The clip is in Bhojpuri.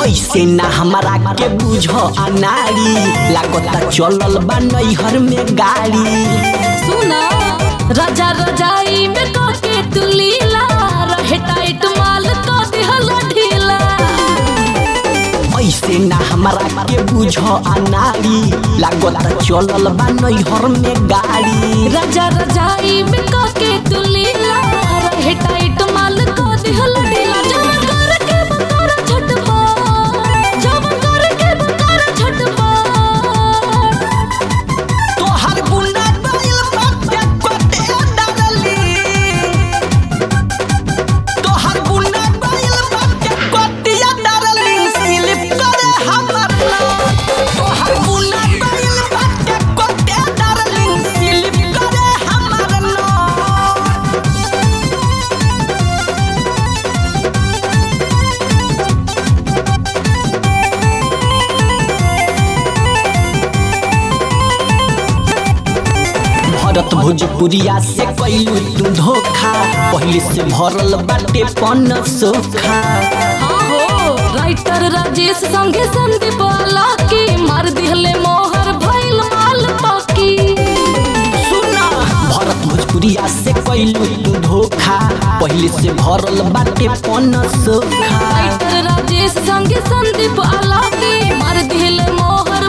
ऐसे ना हमरा के बुझ अनारी लागता चलल बा नैहर में गाड़ी सुना राजा रजाई में काके तू लीला रहे टाइट माल को दिहल ढीला ऐसे ना हमरा के बुझ अनारी लागता चलल बा नैहर में गाड़ी राजा रजाई में काके तू लीला रहे टाइट माल को दिहल ढीला जब कर के बकर छटपा जब कर के बकर छटपा तोहर गुंडा गइल बाटे कोटे डालली तोहर गुंडा गइल बाटे कोटिया डालली स्लिप करे हमर नाम तोहर गुंडा गइल बाटे कोटे डालली स्लिप करे हमर नाम भरत भोजपुरिया से कैलू तू धोखा पहले से भरल बाटे पन सोखा हाँ हो राइटर राजेश संगे संदीप की मार दिहले मोहर भइल माल पाकी सुना भरत भोजपुरिया से कैलू तू धोखा पहले से भरल बाटे पन सोखा राइटर राजेश संगे संदीप की मार दिहले मोहर